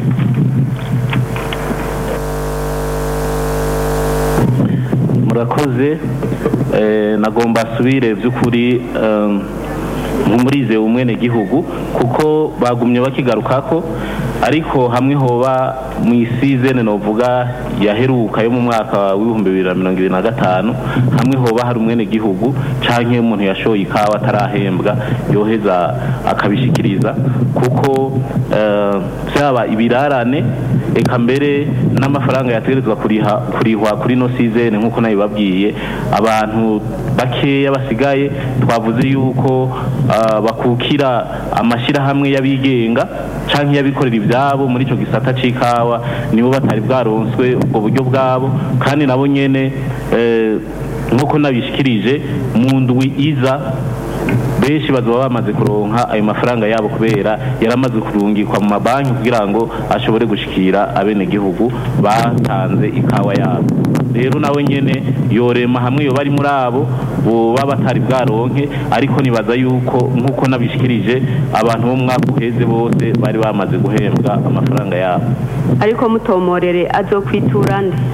murakoze eh, nagomba asubire by'ukuri eh, nk'umurize umwenegihugu kuko bagumye bakigarukako ariko hamwe hoba mu isizene novuga yaheruka yo mu mwaka w'ibihumbi bibiri na mirongo ibiri na gatanu hamwe hoba hari umwenegihugu canke umuntu yashoye ikawa atarahembwa yoheza akabishikiriza kuko eh, byaba ibirarane eka mbere n'amafaranga yategerezwa kuriha kurihwa kuri no sizene nk'uko nabibabwiye abantu bakeya basigaye twavuze yuko ah, bakukira amashyirahamwe y'abigenga canke y'abikorera ibyabo muri ico gisata c'ikawa nibo batari bwaronswe ubwo buryo bwabo kandi nabo nyene eh, nk'uko nabishikirije mu ndwi iza benshi bazaba bamaze kuronka ayo mafaranga yabo kubera yaramaze kurungikwa mu mabanki kugira ngo ashobore gushikira abenegihugu batanze ikawa yabo rero nawe nyene yorema hamwe yoba ari muri abo boba batari bwaronke ariko nibaza yuko nk'uko nabishikirije abantu bo mu mwaka uheze bose bari bamaze guhembwa amafaranga yabo ariko mutomorere azokwitura nde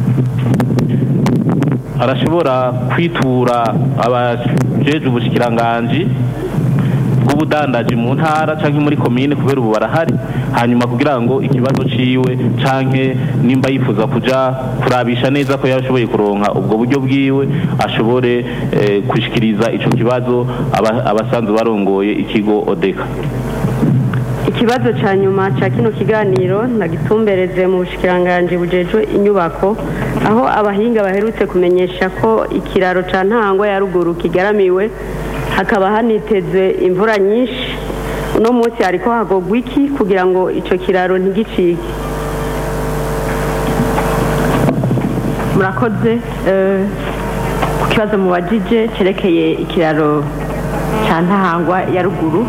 arashobora kwitura abajeje ubushikiranganji bw'ubudandaji mu ntara canke muri komine kubera ubu barahari hanyuma kugira ngo ikibazo ciwe canke nimba yifuza kuja kurabisha neza ko yashoboye kuronka ubwo buryo bwiwe ashobore eh, gushikiriza ico kibazo aba- abasanzwe barongoye ikigo odeka ikibazo cya nyuma cya kino kiganiro nagitumbereze mu bushikiranganji bujejwe inyubako aho abahinga baherutse kumenyesha ko ikiraro cya ntangwa ya ruguru kigaramiwe hakaba hanitezwe imvura nyinshi uno munsi hariko hagogwa iki kugira ngo icyo kiraro ntigicike murakoze eh, ku kibazo mubajije cyerekeye ikiraro cya ntahangwa ya ruguru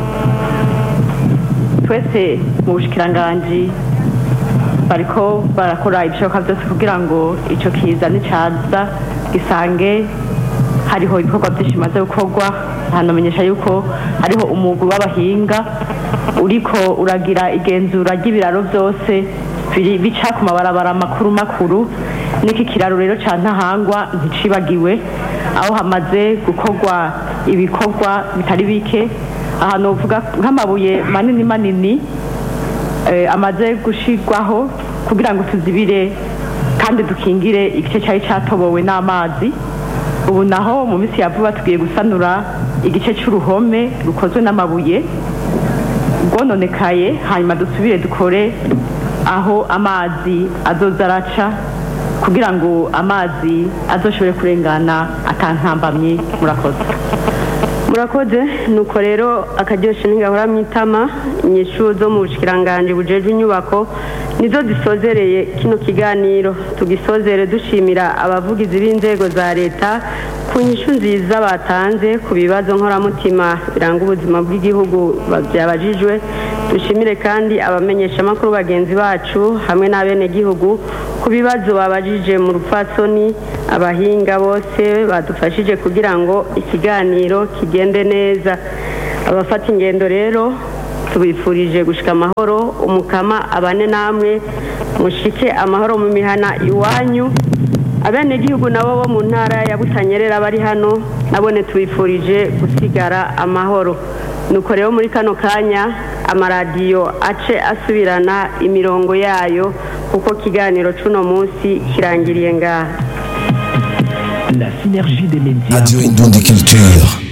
twese mu bushikiranganji bariko barakora ibishoboka byose kugira ngo icyo kiza nicaza gisange hariho ibikorwa byinshi bimaze gukorwa hanamenyesha yuko hariho umugwi w'abahinga uriko uragira igenzura ry'ibiraro byose biri- bica ku mabarabara makuru makuru n'iki kiraro rero ca ntahangwa nticibagiwe aho hamaze gukorwa ibikorwa bitari bike ahantu uvuga nk'amabuye manini manini eh, amaze gushirwaho kugira ngo tuzibire kandi dukingire igice cyari cyatobowe n'amazi ubu naho mu minsi ya vuba tugiye gusanura igice cy'uruhome rukozwe n'amabuye rwononekaye hanyuma dusubire dukore aho amazi azoza araca kugira ngo amazi azoshobore kurengana atantambamye murakoze murakoze nuko rero akaryoshye ntigahora mu itama inyishu zo mu bushikiranganji bujejwe inyubako nizo zisozereye kino kiganiro tugisozere dushimira abavugizi b'inzego za leta ku nyishu nziza batanze ku bibazo nkoramutima biranga ubuzima bw'igihugu byabajijwe dushimire kandi abamenyeshamakuru bagenzi bacu hamwe n'abenegihugu ku bibazo babajije mu rupfatsoni abahinga bose badufashije kugira ngo ikiganiro kigende neza abafata ingendo rero tubifurije gushika amahoro umukama abane namwe mushike amahoro mu mihana iwanyu abenegihugu nabo bo mu ntara ya butanyerera bari hano nabone tubifurije gusigara amahoro nuko rero muri kano kanya amaradiyo ace asubirana imirongo yayo kuko kiganiro c'uno munsi kirangiriye ngaha La synergie des médias. Radio Indonde Culture.